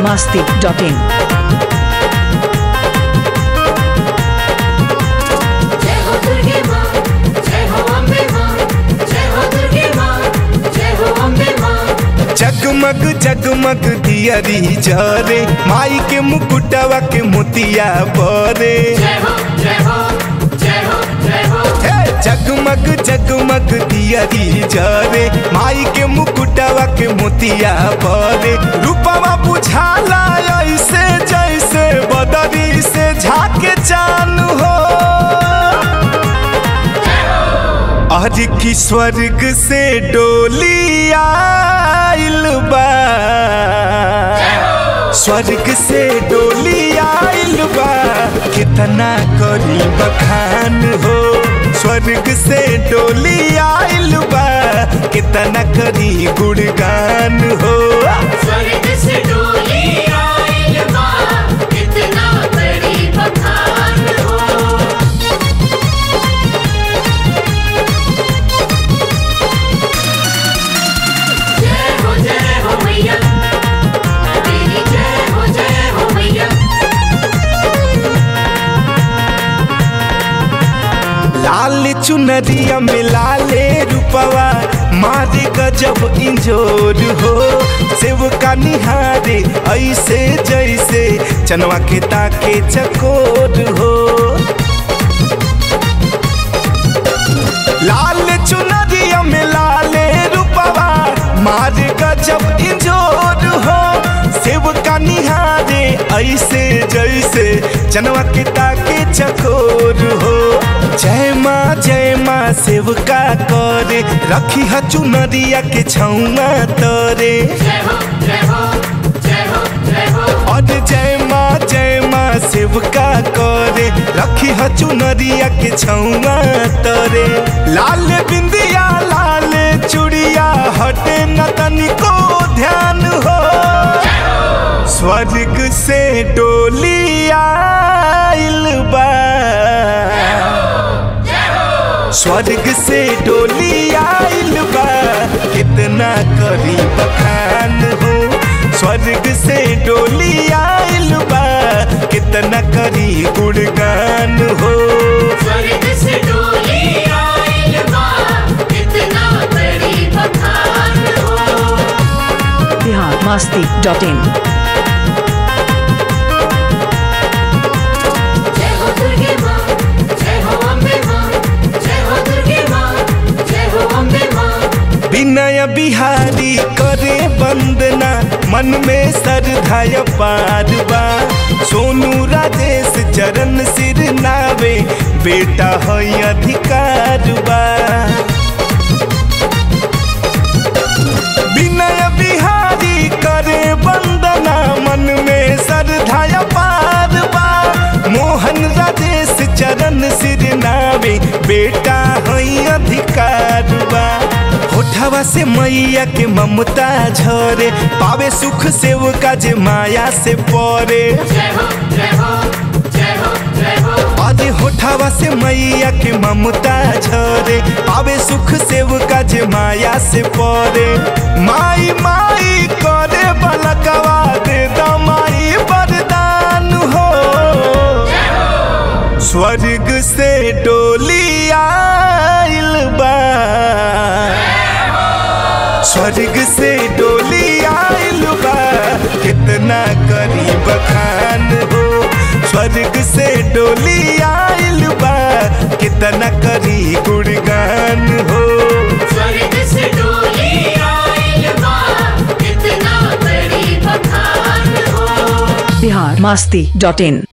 masti.in. जय हो दुर्गे माँ जय हो अम्बे माँ जय हो दुर्गे माँ जय हो अम्बे माँ जगमग जगमग दियरी जरे माई के मुकुटवा के मोतिया बरे जय हो जय हो जय हो जय हो हे, जगमग जगमग दियरी जरे माई के मुकुटवा के मोतिया बरे रूपवा बुझाला ऐसे जैसे बदरी से झाके चान हो आज की स्वर्ग से डोली आइल बा स्वर्ग से डोली आइल बा कितना करी बखान हो स्वर्ग से डोली आइल बा कितना करी गुणगान हो स्वर्ग से डोली आइल माँ कितना बड़ी बखान हो जय हो जय हो मैया तेरी जय हो जय हो मैया लाल चुनरिया में लाले रूपवा मारे गजब इंजोर हो सेव का निहारे ऐसे जैसे चनवा के ताके चकोर हो लाल चुनरिया में लाले रूपवा मारे गजब इंजोर हो सेव का निहारे ऐसे जैसे चनवा के ताके चकोर हो जय माँ जय माँ सेव का करे रखी ह चुनरिया के छौआ तरे जय हो जय हो जय हो जय हो और जय माँ जय माँ शिव का करे रखी ह चुनरिया के छौआ तरे लाल बिंदिया लाल चूड़िया हटे न तनिको ध्यान हो स्वर्ग से डोली आइल बा स्वर्ग से डोली आइल बा कितना करी बखान हो स्वर्ग से डोली आइल बा कितना करी गुणगान हो स्वर्ग से डोली आइल माँ कितना बड़ी बखान हो Bihar masti.in. जय हो दुर्गे माँ जय हो अम्बे माँ जय हो दुर्गे माँ जय हो अम्बे माँ विनय बिहारी करे वंदना मन में श्रद्धाय पार बा सोनू राजेश चरण सिर नावे बेटा है अधिकार बा विनय बिहारी करे वंदना मन में श्रद्धाय पार बा मोहन राजेश चरण सिर नावे बेटा है अधिकार बा होठवा से मैया के ममता झरे पावे सुख सेवका जे माया से परे जय हो जय हो जय हो जय हो अरे होठवा से मैया के ममता झरे पावे सुख सेवका जे माया से परे माई माई करे बलकवा दे दमाई वरदान हो स्वर्ग से डोली आइल बा स्वर्ग से डोली आइल बा कितना करी बखान हो स्वर्ग से डोली आइल बा कितना करी गुणगान हो स्वर्ग से डोली आइल माँ कितना बड़ी बखान हो Bihar masti.in.